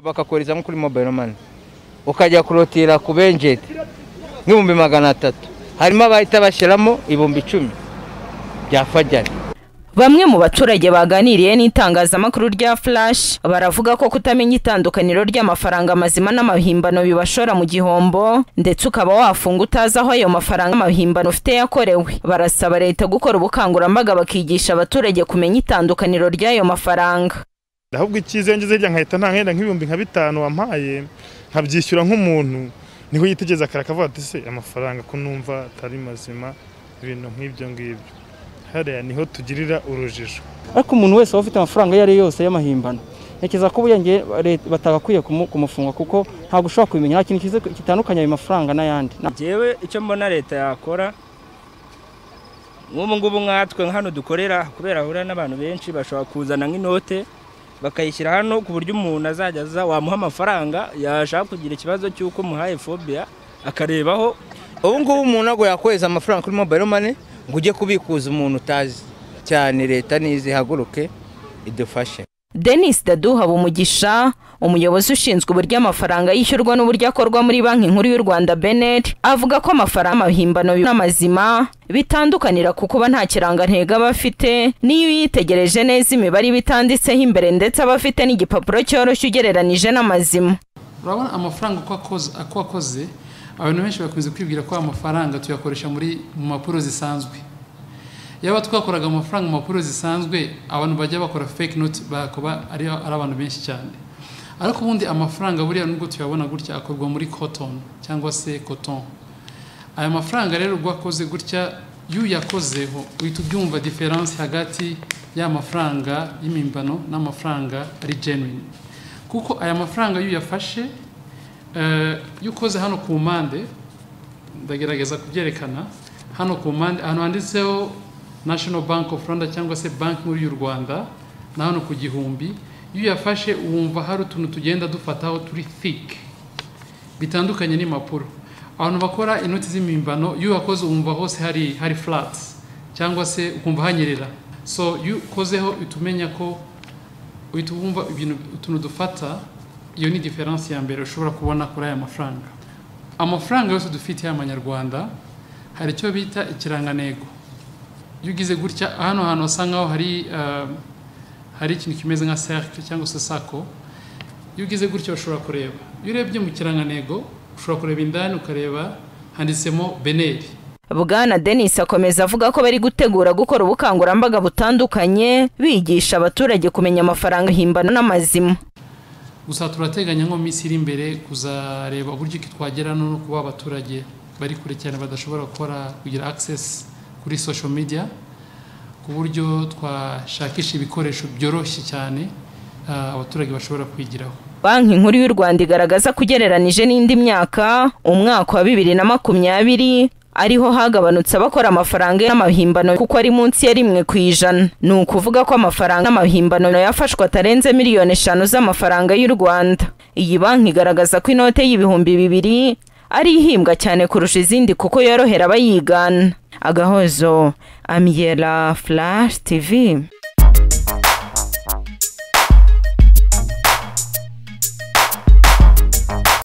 bakakohereza nko kuri mobayiro mani ukajya kurotira ku benjeti nk'ibihumbi magana atatu harimo abahita bashyiramo ibihumbi icumi bya fajyari Bamwe mu baturage baganiriye n'itangazamakuru rya Flash baravuga ko kutamenya itandukaniro ry'amafaranga mazima n'amahimbano bibashora mu gihombo ndetse ukaba wafunga utazi aho ayo mafaranga amahimbano ufite yakorewe. Barasaba leta gukora ubukangurambaga bakigisha abaturage kumenya itandukaniro ry'ayo mafaranga. ahubwo icyiza ngeze hirya nkahita ntahenda nk'ibihumbi nka bitanu wampaye nkabyishyura nk'umuntu niho yitegereza kare akavuga ati se amafaranga ko numva atari mazima ibintu nk'ibyo ngibyo hariya niho tugirira urujijo ariko umuntu wese waba ufite amafaranga ayo ari yo yose y'amahimbano ntekereza ko ubuyenge batagakwiye kumu- kumufunga kuko ntabwo ushobora kubimenya nta kintu kizi- gitandukanye ayo mafaranga n'ayandi njyewe icyo mbona leta yakora nk'ubu ngubu nkatwe hano dukorera kubera hahurira n'abantu benshi bashobora kuzana nk'inote bakayishyira hano ku buryo umuntu azajya aza wamuha amafaranga yashaka kugira ikibazo cy'uko umuhaye fobiya akarebaho ubu ngubu umuntu ntabwo yakohereza amafaranga kuri mobayiro mani ngo ujye kubikuza umuntu utazi cyane leta nizi ihaguruke idufashe Denis Dadu Habumugisha umuyobozi ushinzwe uburyo amafaranga yishyurwa n'uburyo akorwa muri banki nkuru y'u Rwanda Benet avuga ko amafaranga amahimbano n'amazima bitandukanira ku kuba nta kirangantego aba afite n'iyo uyitegereje neza imibare iba itanditseho imbere ndetse aba afite n'igipapuro cyoroshye ugereranije n'amazima urabona amafaranga uko akoze uko akoze abantu benshi bakunze kwibwira ko amafaranga tuyakoresha muri mu mpapuro zisanzwe yaba twakoraga amafaranga mu mpapuro zisanzwe abantu bajya bakora fake note bakaba ari ari abantu benshi cyane ariko ubundi amafaranga buriya nubwo tuyabona gutya akorwa muri cotton cyangwa se coton aya mafaranga rero ubwo akoze gutya iyo uyakozeho uhita ubyumva diferanse hagati y'amafaranga y'imimbano n'amafaranga ari genuine kuko aya mafaranga iyo uyafashe eh, iyo ukoze hano ku mpande ndagerageza kubyerekana hano ku mpande ahantu handitseho national bank of rwanda cyangwa se banki nkuru y'u rwanda na hano ku gihumbi iyo uyafashe wumva hari utuntu tugenda dufataho turi thick bitandukanye n'impapuro abantu bakora inoti z'imimbano iyo uhakoze wumva hose hari hari flat cyangwa se ukumva hanyerera so iyo ukozeho uhita umenya ko uhita wumva ibintu utuntu dufata iyo ni diferanse ya mbere ushobora kubona kuri aya mafaranga amafaranga yose dufite y'amanyarwanda hari icyo bita ikirangantego iyo ugize gutya hano hantu hasa nkaho hari eh, hari ikintu kimeze nka cercle cyangwa se sako iyo ugize gutya ushobora kureba iyo urebye mu kirangantego ushobora kureba indani ukareba handitsemo beneri Bwana Denis akomeza avuga ko bari gutegura gukora ubukangurambaga butandukanye bigisha abaturage kumenya amafaranga himbano n'amazima gusa turateganya nko minsi iri imbere kuzareba uburyo ki twagera no kuba abaturage bari kure cyane badashobora gukora kugira access kuri social media ku buryo twashakisha ibikoresho byoroshye cyane ah, abaturage bashobora kwigiraho Banki nkuru y'u Rwanda igaragaza ko ugereranije n'indi myaka umwaka wa bibiri na makumyabiri ariho hagabanutse abakora amafaranga n'amahimbano kuko ari munsi ya rimwe ku ijana ni ukuvuga ko amafaranga n'amahimbano yafashwe atarenze miliyoni eshanu z'amafaranga y'u Rwanda iyi banki igaragaza ko inote y'ibihumbi bibiri ari ihimbwa cyane kurusha izindi kuko yorohera abayigana agahozo amyela flash tv